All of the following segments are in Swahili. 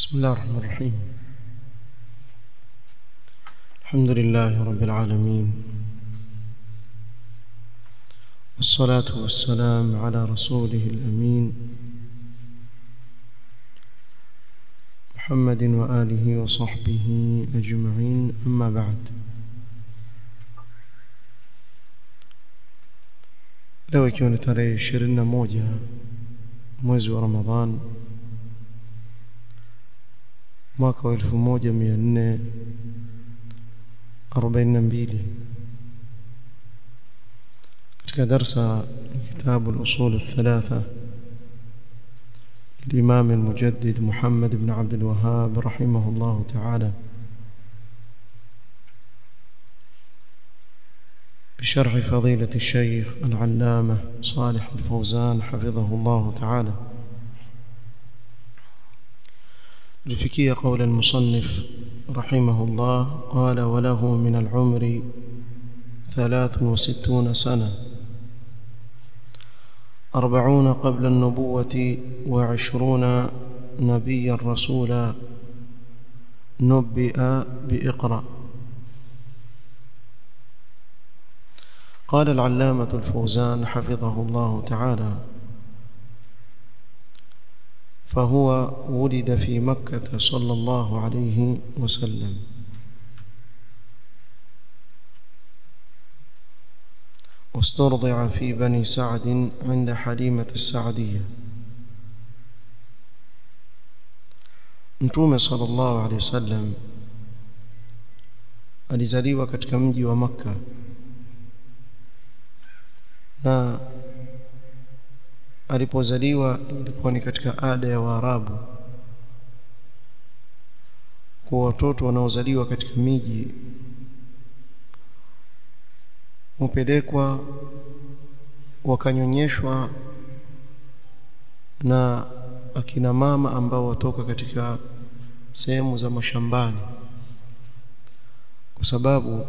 بسم الله الرحمن الرحيم الحمد لله رب العالمين والصلاة والسلام على رسوله الأمين محمد وآله وصحبه أجمعين أما بعد leo ikiwa ni tarehe ishirini na moja mwezi wa ramadhan mwaka wa elfu moja mia nne arobaini na mbili katika darsa kitabu lusul الثلاثة للإمام المجدد محمد بن عبد الوهاب رحمه الله تعالى بشرح فضيلة الشيخ العلامة صالح الفوزان حفظه الله تعالى لفكية قول المصنف رحمه الله قال وله من العمر ثلاث وستون سنة أربعون قبل النبوة وعشرون نبيا رسولا نبئ بإقرأ قال العلامة الفوزان حفظه الله تعالى فهو ولد في مكة صلى الله عليه وسلم واسترضع في بني سعد عند حليمة السعدية Mtume sallallahu alaihi wasallam alizaliwa katika mji wa Makka na alipozaliwa ilikuwa ni katika ada ya Waarabu kwa watoto wanaozaliwa katika miji hupelekwa wakanyonyeshwa na akina mama ambao watoka katika sehemu za mashambani kwa sababu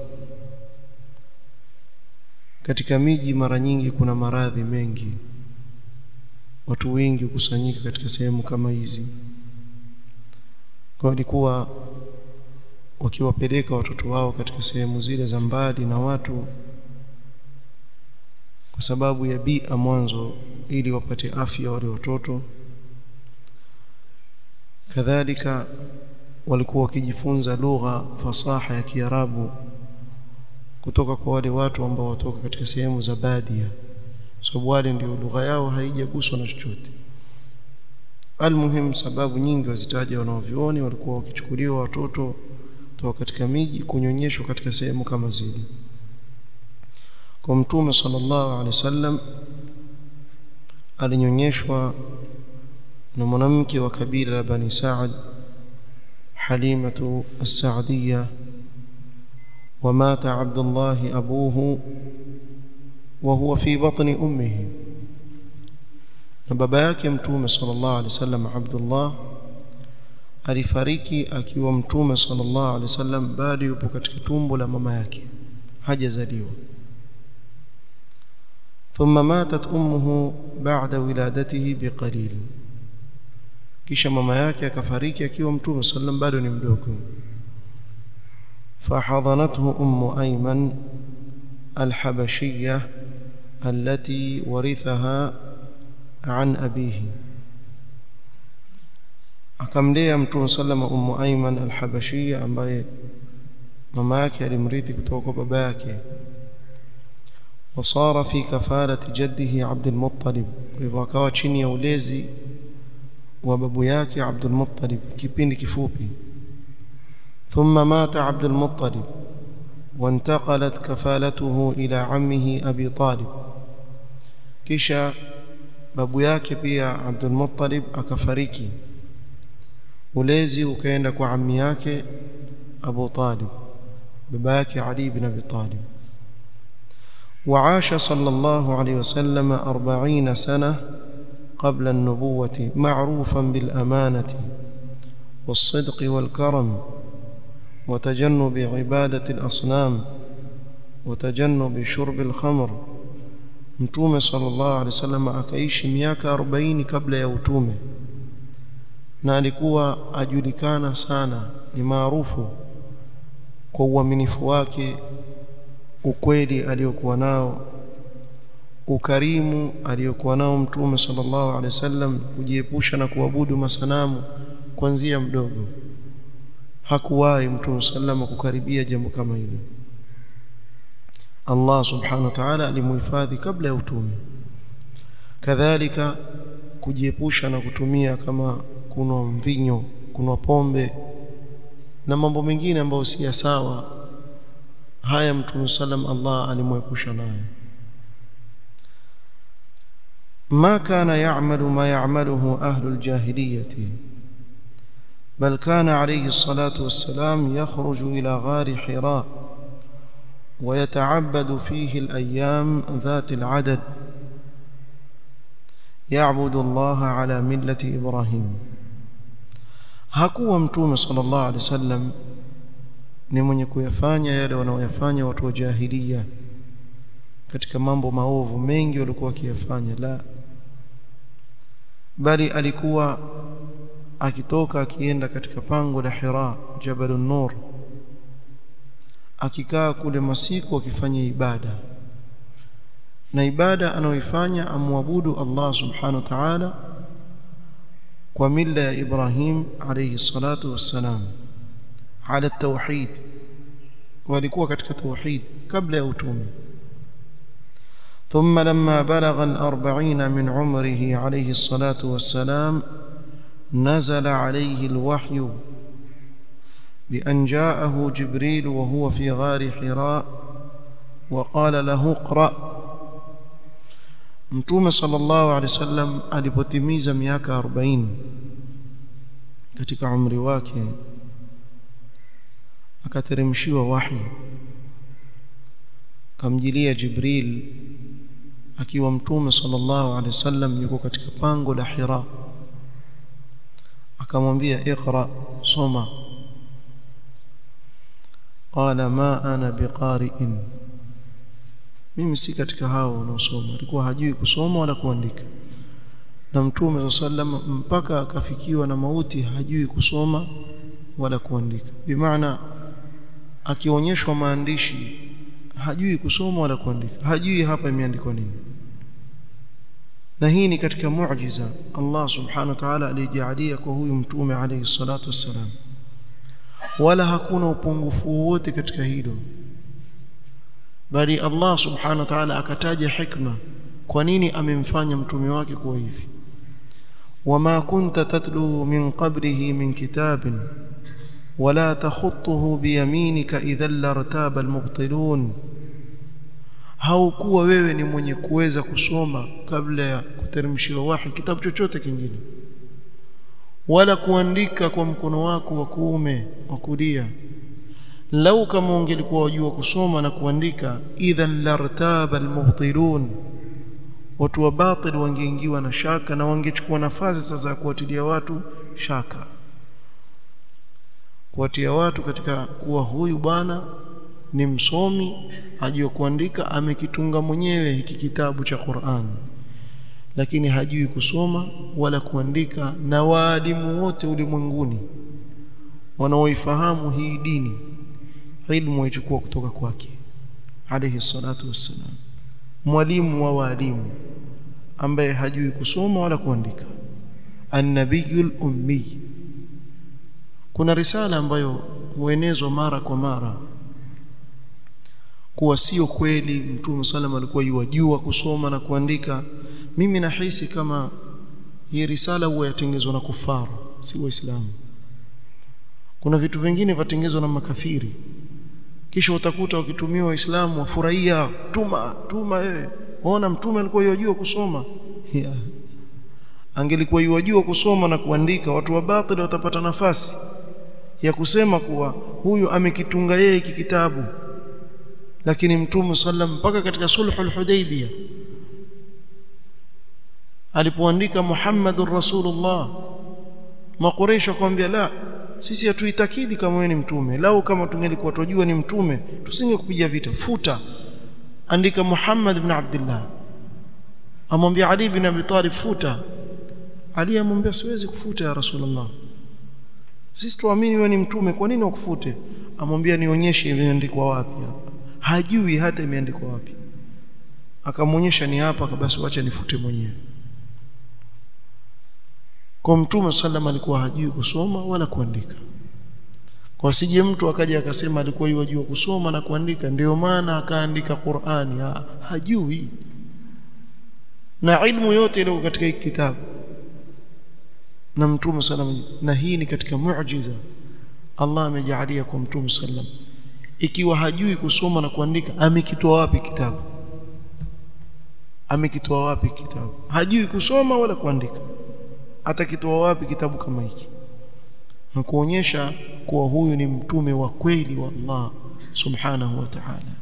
katika miji mara nyingi kuna maradhi mengi watu wengi hukusanyika katika sehemu kama hizi kwa walikuwa wakiwapeleka watoto wao katika sehemu zile za mbali na watu kwa sababu ya bia mwanzo ili wapate afya wale watoto kadhalika walikuwa wakijifunza lugha fasaha ya Kiarabu kutoka kwa wale watu ambao watoka katika sehemu za badia sababu wale ndio lugha yao haijaguswa na chochote almuhim sababu nyingi wazitaja wanaovioni walikuwa wakichukuliwa watoto kutoka katika miji kunyonyeshwa katika sehemu kama zile kwa mtume sallallahu alaihi wasallam alinyonyeshwa na mwanamke wa kabila la bani Saad Halimatu as-Saadiyya ومات عبد الله أبوه وهو في بطن أمه na baba yake mtume sallallahu alaihi wasallam Abdullah alifariki akiwa mtume sallallahu alaihi wasallam bado yupo katika tumbo la mama yake hajazaliwa thumma matat ummuhu ba'da wiladatihi biqalil kisha mama yake akafariki akiwa mtume sallam bado ni mdogo فحضنته أم أيمن الحبشية التي ورثها عن أبيه akamlea mtume sallama ummu aiman alhabashia ambaye mama yake alimrithi kutoka kwa baba yake wasara fi kafarati jaddihi abdulmuttalib kwa hivyo akawa chini ya ulezi wa babu yake abdulmuttalib kipindi kifupi ثم مات عبد المطلب وانتقلت كفالته إلى عمه أبي طالب كشا babu yake pia Abdul Muttalib akafariki ulezi ukaenda kwa ammi yake Abu Talib baba yake Ali ibn Abi Talib وعاش صلى الله عليه وسلم أربعين سنة قبل النبوة معروفا بالأمانة والصدق والكرم وتجنب عبادة الأصنام وتجنب شرب الخمر mtume sallallahu alaihi wasallam akaishi miaka 40 kabla ya utume na alikuwa ajulikana sana ni maarufu kwa uaminifu wake ukweli aliyokuwa nao ukarimu aliyokuwa nao mtume sallallahu alaihi wasallam kujiepusha na kuabudu masanamu kuanzia mdogo hakuwahi mtume sallam kukaribia jambo kama hilo Allah subhanahu wa ta'ala alimuhifadhi kabla ya utume kadhalika kujiepusha na kutumia kama kunwa mvinyo kunwa pombe na mambo mengine ambayo si sawa haya mtume sallam Allah alimwepusha nayo ما كان يعمل ما يعمله أهل الجاهلية بل كان عليه الصلاة والسلام يخرج إلى غار حراء ويتعبد فيه الأيام ذات العدد يعبد الله على ملة إبراهيم hakuwa mtume sallallahu alaihi wasallam ni mwenye kuyafanya yale wanaoyafanya watu wa jahiliya katika mambo maovu mengi walikuwa wakiyafanya la bali alikuwa akitoka akienda katika pango la Hira Jabal nur akikaa kule masiku akifanya ibada na ibada anayoifanya amwabudu Allah subhanahu wa ta'ala kwa mila ya Ibrahim alayhi salatu wassalam ala tauhid walikuwa katika tauhid kabla ya utume ثم لما بلغ الأربعين من عمره عليه الصلاة والسلام نزل عليه الوحي بأن جاءه جبريل وهو في غار حراء وقال له اقرأ Mtume sallallahu alaihi wasallam alipotimiza miaka 40 katika umri wake akateremshiwa wahi kamjilia Jibril akiwa Mtume sallallahu alaihi wasallam yuko katika pango la Hira akamwambia iqra soma qala ma ana biqari'in mimi si katika hao wanaosoma alikuwa hajui kusoma wala kuandika na mtume sallam mpaka akafikiwa na mauti hajui kusoma wala kuandika bimaana akionyeshwa maandishi hajui kusoma wala kuandika hajui hapa imeandikwa nini na hii ni katika muujiza Allah subhanahu wa ta'ala alijalia kwa huyu mtume alayhi salatu wassalam wala hakuna upungufu wowote katika hilo bali Allah subhanahu wa ta'ala akataja hikma kwa nini amemfanya mtume wake kuwa hivi wama kunta tatlu min qablihi min kitabin wala takhutuhu biyaminika idhan lartaba almubtilun haukuwa wewe ni mwenye kuweza kusoma kabla ya kuteremshiwa wahi kitabu chochote kingine wala kuandika kwa mkono wako wa kuume wa kulia lau kama ungelikuwa wajua kusoma na kuandika idhan lartaba almubtilun watu wa batil wangeingiwa na shaka na wangechukua nafasi sasa ya kuwatilia watu shaka kuwatia watu katika kuwa huyu bwana ni msomi ajue kuandika amekitunga mwenyewe hiki kitabu cha Qur'an lakini hajui kusoma wala kuandika na waalimu wote ulimwenguni wanaoifahamu hii dini ilmu waichukua kutoka kwake alayhi salatu wassalam mwalimu wa walimu ambaye hajui kusoma wala kuandika annabiyul ummi kuna risala ambayo huenezwa mara kwa mara kuwa sio kweli mtume sallam alikuwa yajua kusoma na kuandika mimi nahisi kama hii risala huwa yatengezwa na kufaru si waislamu kuna vitu vingine vatengezwa na makafiri kisha utakuta wakitumiwa waislamu wafurahia tuma tuma wewe ona mtume alikuwa yajua kusoma yeah. angelikuwa yajua kusoma na kuandika watu wa batili watapata nafasi ya kusema kuwa huyu amekitunga yeye hiki kitabu lakini mtume sallam mpaka katika sulhul hudaybiyah alipoandika Muhammadur Rasulullah makureisha kwambia la sisi hatuitakidi kama wewe ni mtume lau kama tungelikuwa tujua ni mtume tusingekupiga vita futa andika Muhammad ibn Abdullah amwambia Ali ibn Abi Talib futa Ali amwambia siwezi kufuta ya Rasulullah sisi tuamini wewe ni mtume kwa nini wakufute amwambia nionyeshe imeandikwa wapi hapa hajui hata imeandikwa wapi akamwonyesha ni hapa basi wacha nifute mwenyewe kwa mtume sallam alikuwa hajui kusoma wala kuandika kwa sije mtu akaja akasema alikuwa yajua kusoma na kuandika ndio maana akaandika Qur'ani ha, hajui na ilmu yote ile katika hiki kitabu na mtume sallam na hii ni katika muujiza Allah amejalia kwa mtume sallam ikiwa hajui kusoma na kuandika amekitoa wapi kitabu amekitoa wapi kitabu hajui kusoma wala kuandika atakitoa wapi kitabu kama hiki na kuonyesha kuwa huyu ni mtume wa kweli wa Allah subhanahu wa ta'ala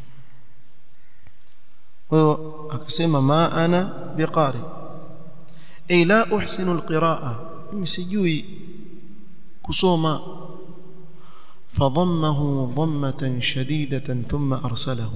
kwa hiyo akasema ma ana biqari ay la uhsinu alqiraa mimi sijui kusoma فضمه ضمة شديدة ثم أرسله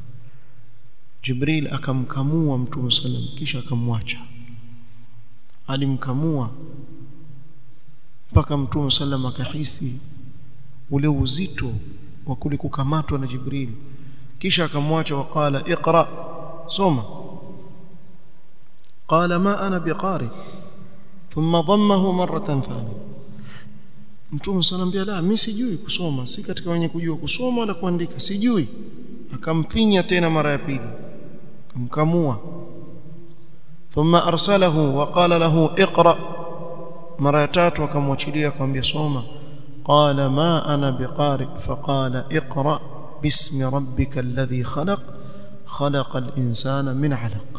جبريل akamkamua mtume sallam kisha akamwacha alimkamua mpaka mtume sallam akahisi ule uzito wa kule kukamatwa na Jibril kisha akamwacha waqala iqra soma qala ma ana biqari thumma dhammahu maratan thaniya mtume sallam la mimi sijui kusoma si katika wenye kujua kusoma wala kuandika sijui akamfinya tena mara ya pili akamkamua thumma arsalahu wa qala lahu iqra mara ya tatu akamwachilia akamwambia soma qala ma ana biqari faqala iqra bismi rabbika alladhi khalaq khalaqa al-insana min 'alaq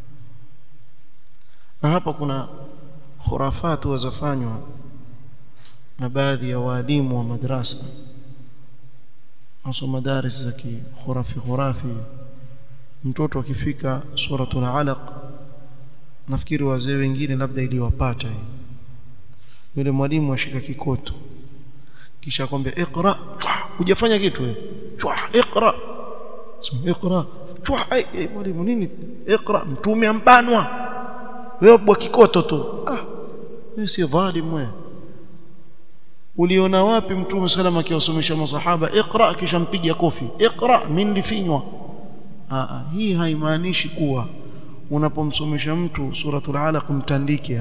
na hapa kuna khurafatu wazafanywa na baadhi ya walimu wa madrasa hasa madaris za kikhurafi khurafi mtoto akifika suratul alaq nafikiri wazee wengine labda iliwapata hii yule mwalimu ashika kikoto kisha akwambia iqra hujafanya kitu wewe chwa iqra sema iqra chwa ai mwalimu nini iqra mtume ambanwa wewe bwa kikoto tu ah wewe si dhalim wewe uliona wapi mtume salama akiwasomesha masahaba iqra kisha mpiga kofi iqra min lifinywa ah hii haimaanishi kuwa unapomsomesha mtu suratul alaq mtandike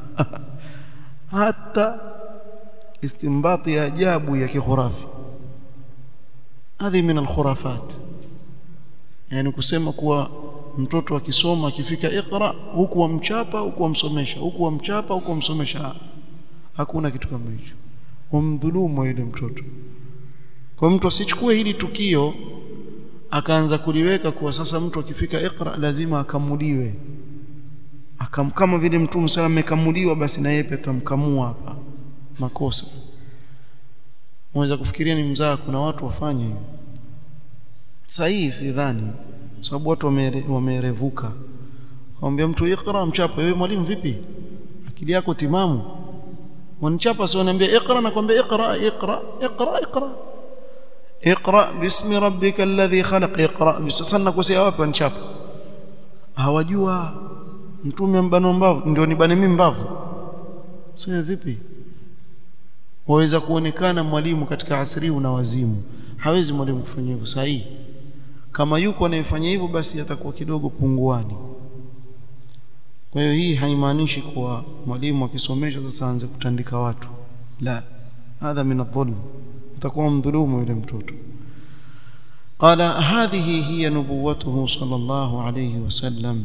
hata istimbati ya ajabu ya kikhurafi hadhi min alkhurafat yani kusema kuwa mtoto akisoma akifika iqra huku wamchapa huku wamsomesha huku wamchapa huku wamsomesha hakuna kitu kama hicho wamdhulumu yule mtoto kwa mtu asichukue hili tukio akaanza kuliweka kuwa sasa mtu akifika iqra lazima akamuliwe akam kama vile mtume sana amekamuliwa basi na yeye tutamkamua hapa makosa mweza kufikiria ni mzaa kuna watu wafanye hivyo sahihi sidhani sababu watu wamerevuka kumwambia mtu iqra mchapa wewe mwalimu vipi akili yako timamu wanichapa sio niambia iqra na kwambia iqra iqra iqra iqra iqra bismi rabbika alladhi khalaq iqra sasa nakosea wapi wanichapa hawajua mtume mbano mbavu ndio nibane mimi mbavu sio vipi waweza kuonekana mwalimu katika asri una wazimu hawezi mwalimu kufanya hivyo sahihi kama yuko anayefanya hivyo basi atakuwa kidogo punguani kwa hiyo hii haimaanishi kuwa mwalimu akisomesha sasa aanze kutandika watu la hadha min adh-dhulm utakuwa mdhulumu yule mtoto قال هذه هي نبوته صلى الله عليه وسلم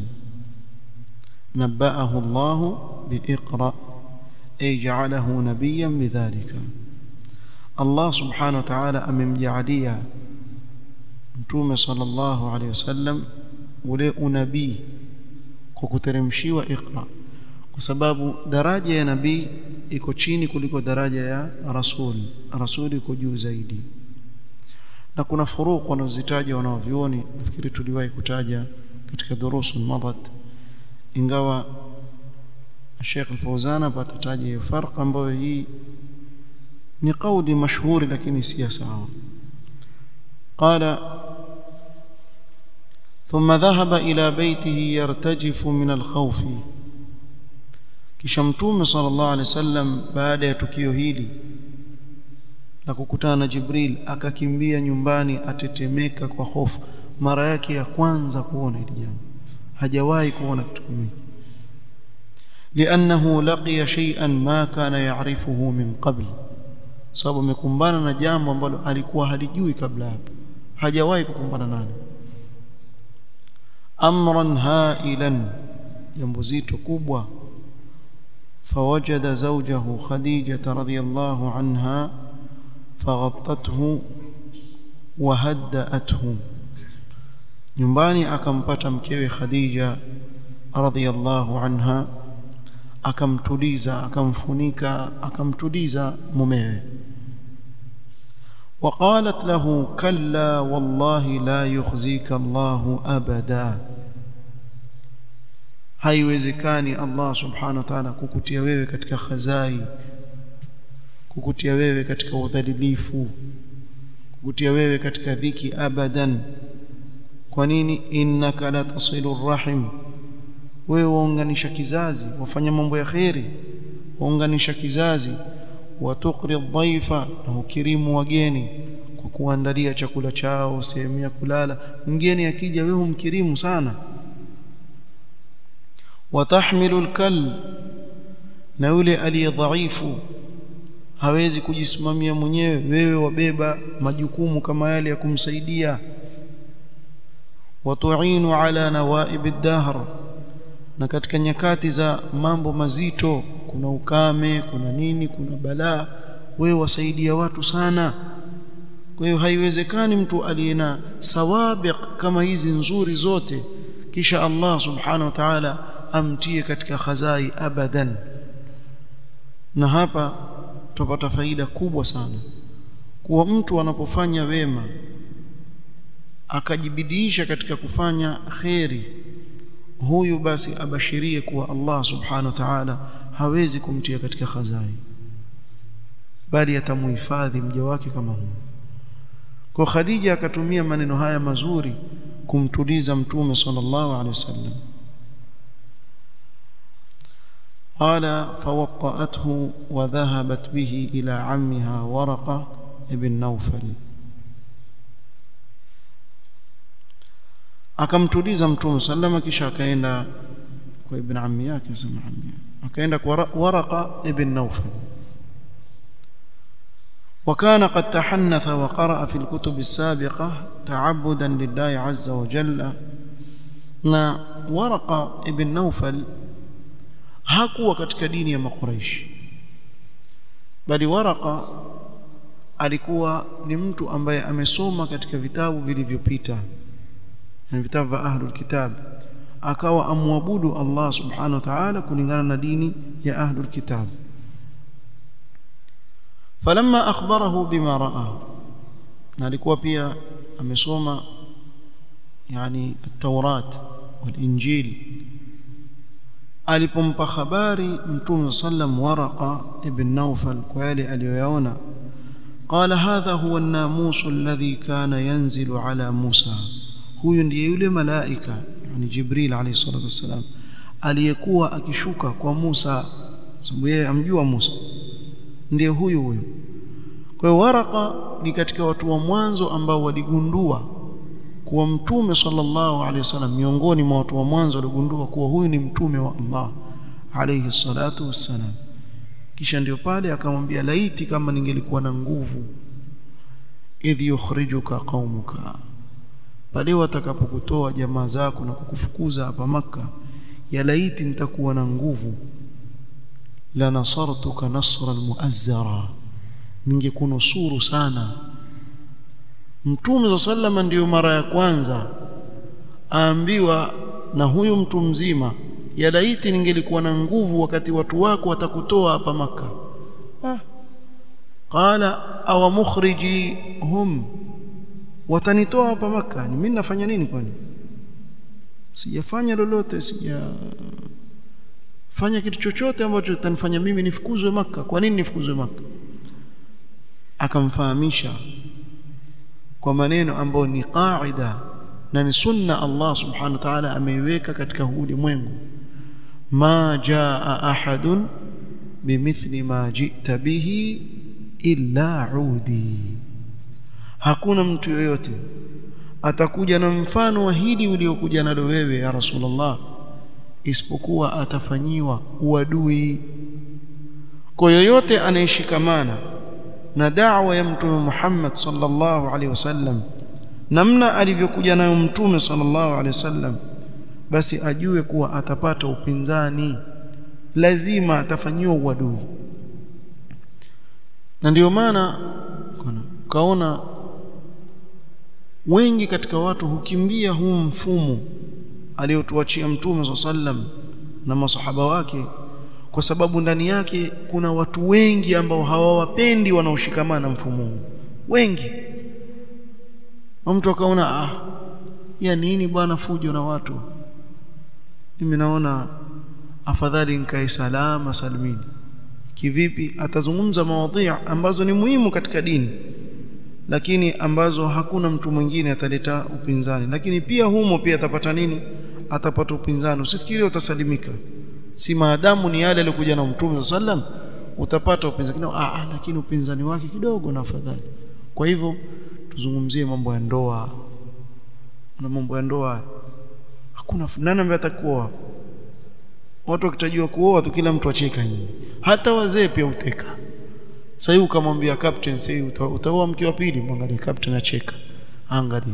نبأه الله بإقرأ أي جعله نبيا بذلك الله سبحانه وتعالى أمم جعليا mtume sallallahu alaihi wasallam ule unabii kwa kuteremshiwa iqra kwa sababu daraja ya nabii iko chini kuliko daraja ya rasul rasul iko juu zaidi na kuna furuq wanazitaja wanaovioni nafikiri tuliwahi kutaja katika durusul madat ingawa Sheikh Al-Fawzan atataja hiyo farq ambayo hii ni kauli mashuhuri lakini si sawa قال ثم ذهب إلى بيته يرتجف من الخوف kisha mtume sallallahu alaihi wasallam baada ya tukio hili na kukutana na Jibril akakimbia nyumbani atetemeka kwa hofu mara yake ya kwanza kuona hili jambo hajawahi kuona kitu kama hiki لانه لقي شيئا ما كان يعرفه من قبل sababu amekumbana na jambo ambalo alikuwa halijui kabla hapo hajawahi kukumbana nalo amran hailan jambo zito kubwa فوجد زوجه خديجة رضي الله عنها فغطته وهدأته nyumbani akampata mkewe Khadija radhiyallahu anha akamtuliza akamfunika akamtuliza mumewe وقالت له كلا والله لا يخزيك الله أبدا haiwezekani Allah subhanahu wa ta'ala kukutia wewe katika khazai kukutia wewe katika udhalilifu kukutia wewe katika dhiki abadan kwa nini innaka la tasilu rahim wewe waunganisha kizazi wafanya mambo ya kheri waunganisha kizazi watuqri dhaifa na ukirimu wageni kwa kuandalia chakula chao sehemu ya kulala mgeni akija wewe humkirimu sana watahmilu alkal na yule aliye dhaifu hawezi kujisimamia mwenyewe wewe wabeba majukumu kama yale ya kumsaidia watuinu ala nawaib ad-dahr na katika nyakati za mambo mazito kuna ukame kuna nini kuna balaa wewe wasaidia watu sana kwa hiyo haiwezekani mtu aliyena sawabiq kama hizi nzuri zote kisha Allah subhanahu wa ta'ala amtie katika khazai abadan na hapa tupata faida kubwa sana kuwa mtu anapofanya wema akajibidiisha katika kufanya kheri huyu basi abashirie kuwa Allah subhanahu wa ta'ala hawezi kumtia katika khazai bali atamuhifadhi mja wake kama huyu kwa Khadija akatumia maneno haya mazuri kumtuliza mtume sallallahu alaihi wasallam قال فوطأته وذهبت به إلى عمها ورقة ابن نوفل akamtuliza mtume sallama kisha akaenda kwa ibn ammi yake sema ammi akaenda kwa waraqa ibn nawfal وكان قد تحنث وقرأ في الكتب السابقة تعبدا لله عز وجل na waraqa ibn nawfal hakuwa katika dini ya makuraishi bali waraqa alikuwa ni mtu ambaye amesoma katika vitabu vilivyopita na vitabu vya ahlul kitab akawa amwabudu Allah subhanahu wa ta'ala kulingana na dini ya ahlul kitab falamma akhbarahu bima raa na alikuwa pia amesoma yani at-taurat wal-injil alipompa habari mtume sallam waraqa ibn nawfal kwa yale aliyoyaona قال هذا هو الناموس الذي كان ينزل على موسى huyu ndiye yule malaika yani Jibril alayhi salatu wassalam aliyekuwa akishuka kwa Musa sababu yeye amjua Musa ndiye huyu huyu kwa hiyo Waraka ni katika watu wa mwanzo ambao waligundua kuwa mtume sallallahu alaihi wasallam miongoni mwa watu wa mwanzo waligundua kuwa huyu ni mtume wa Allah alayhi salatu wassalam kisha ndio pale akamwambia laiti kama ningelikuwa na nguvu idh yukhrijuka qaumuka pale watakapokutoa jamaa zako na kukufukuza hapa maka ya laiti nitakuwa na nguvu la nasartuka nasran muazzara ningekunusuru sana mtume sallama ndiyo mara ya kwanza aambiwa na huyu mtu mzima ya laiti ningelikuwa na nguvu wakati watu wako watakutoa hapa maka ah. qala aw mukhriji hum watanitoa hapa maka ni mimi nafanya nini kwani sijafanya lolote sija fanya kitu chochote ambacho kitanifanya mimi nifukuzwe maka kwa nini nifukuzwe maka akamfahamisha kwa maneno ambayo ni qaida na ni sunna Allah subhanahu wa ta'ala ameiweka katika ulimwengu ma jaa ahadun bimithli ma ji'ta bihi illa udi hakuna mtu yoyote atakuja na mfano wa hili uliokuja nalo wewe ya rasulullah isipokuwa atafanyiwa uadui kwa yoyote anayeshikamana na da'wa ya mtume Muhammad sallallahu alaihi wasallam namna alivyokuja nayo mtume sallallahu alaihi wasallam basi ajue kuwa atapata upinzani lazima atafanyiwa uadui na ndio maana kaona wengi katika watu hukimbia huu mfumo aliotuachia mtume sallam na masahaba wake kwa sababu ndani yake kuna watu wengi ambao hawawapendi wanaoshikamana mfumo huu wengi mtu akaona ah ya nini bwana fujo na watu mimi naona afadhali nikae salama salimini kivipi atazungumza mawadhi ambazo ni muhimu katika dini lakini ambazo hakuna mtu mwingine ataleta upinzani lakini pia humo pia atapata nini atapata upinzani usifikiri utasalimika si maadamu ni yale aliyokuja na mtume sallam utapata upinzani ah, ah lakini upinzani wake kidogo na afadhali kwa hivyo tuzungumzie mambo ya ndoa na mambo ya ndoa hakuna nani ambaye atakuoa watu wakitajua kuoa tu kila mtu acheka nyinyi hata wazee pia uteka sasa hivi ukamwambia captain sasa utaoa mke wa pili mwangalie captain acheka angalia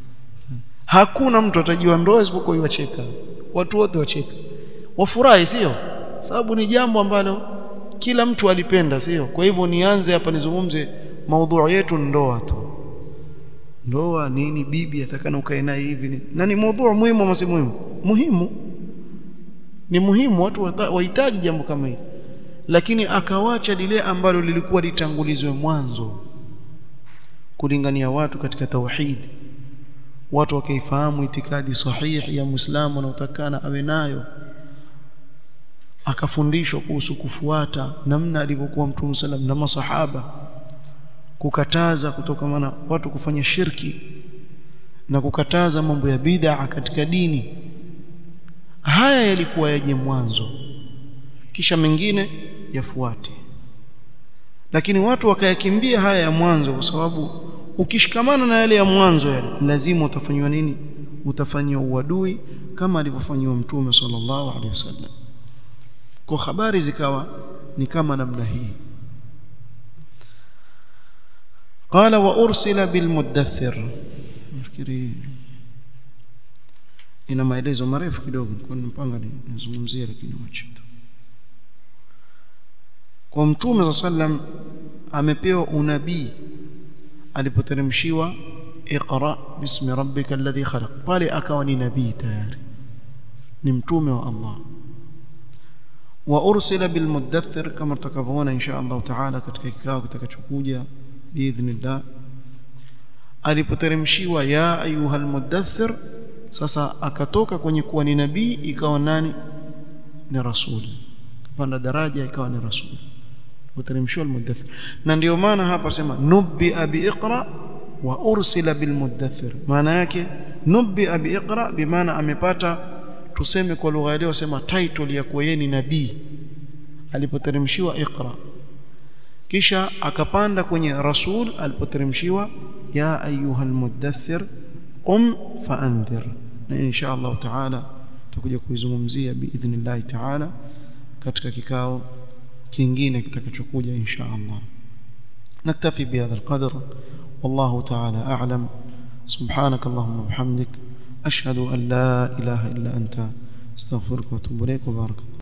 hakuna mtu atajua ndoa isipokuwa yacheka watu wote wacheka wafurahi sio sababu ni jambo ambalo kila mtu alipenda sio kwa hivyo nianze hapa nizungumze maudhui yetu ndoa tu ndoa nini bibi atakana ukae naye hivi na ni maudhui muhimu ama si muhimu muhimu ni muhimu watu wahitaji jambo kama hili lakini akawacha lile ambalo lilikuwa litangulizwe mwanzo kulingania watu katika tauhid watu wakaifahamu itikadi sahihi ya muislamu anaotakana awe nayo akafundishwa kuhusu kufuata namna alivyokuwa mtume sallam na masahaba kukataza kutokamana watu kufanya shirki na kukataza mambo ya bid'a katika dini haya yalikuwa yaje mwanzo kisha mengine yafuate lakini watu wakayakimbia haya ya mwanzo kwa sababu ukishikamana na yale ya mwanzo yale lazima utafanywa nini utafanywa uadui kama alivyofanywa mtume sallallahu alaihi wasallam kwa habari zikawa ni kama namna hii قال وارسل بالمدثر nafikiri ina maelezo marefu kidogo kwa mpanga nizungumzie lakini wacha tu kwa mtume sallam amepewa unabii alipoteremshiwa iqra bismi rabbika alladhi khalaq pale akawa ni nabii tayari ni mtume wa Allah wa ursila bil mudaththir kama tutakavyoona insha Allah taala katika kikao kitakachokuja biidhnillah alipoteremshiwa ya ayuhal mudaththir sasa akatoka kwenye kuwa ni nabii ikawa nani ni rasul kupanda daraja ikawa ni rasul kuteremshiwa al-mudaththir na ndio maana hapa sema nubbi abi iqra wa ursila bil mudaththir maana yake nubbi abi iqra bimaana amepata tuseme kwa lugha leo sema title ya kuwa yeye ni nabii alipoteremshiwa iqra kisha akapanda kwenye rasul alipoteremshiwa ya ayuha almudaththir qum faandhir na insha Allah taala tutakuja kuizungumzia biidhnillah taala katika kikao kingine kitakachokuja insha Allah naktafi bihadha alqadr والله تعالى أعلم سبحانك اللهم وبحمدك أشهد أن لا إله إلا أنت استغفرك واتوب إليك وبارك